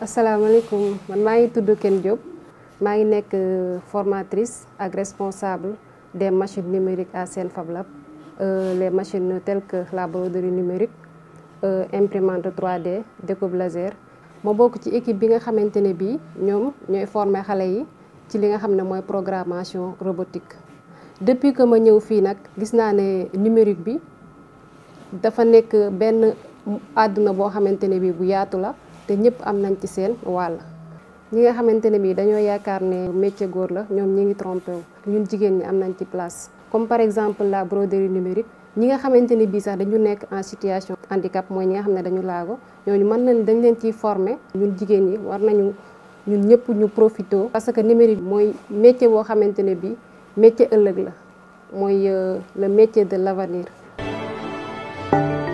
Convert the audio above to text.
asalaamaaleykum man maa ngi tudd Ken Diop maa ngi nekk formatrice ak responsable des machines numériques à Sen Fab Lab les machines telles que la broderie numérique imprimante 3D découpe laser ma bokk ci équipe bi nga xamante ne bii ñoom ñooy former xale yi ci li nga xam ne mooy programmation robotique. depuis que ma ñëw fii nag gis naa ne numérique bi dafa nekk benn àdduna boo xamante ne bii bu yaatu la te ñëpp am nañ ci seen wàll. ñi nga xamante ne bii dañoo yaakaar ne métier góor la ñoom ñi ngi trompé wu ñun jigéen ñi am nañ ci place. comme par exemple la broderie numérique ñi nga xamante ne bii sax dañu nekk en situation handicap mooy ñi nga xam ne dañu laago ñooñu mën nañ dañ leen ciy former ñun jigéen ñi war nañu ñun ñëpp ñu profité. parce que numérique mooy métier boo xamante ne bii métier ëllëg la mooy le métier de l'avenir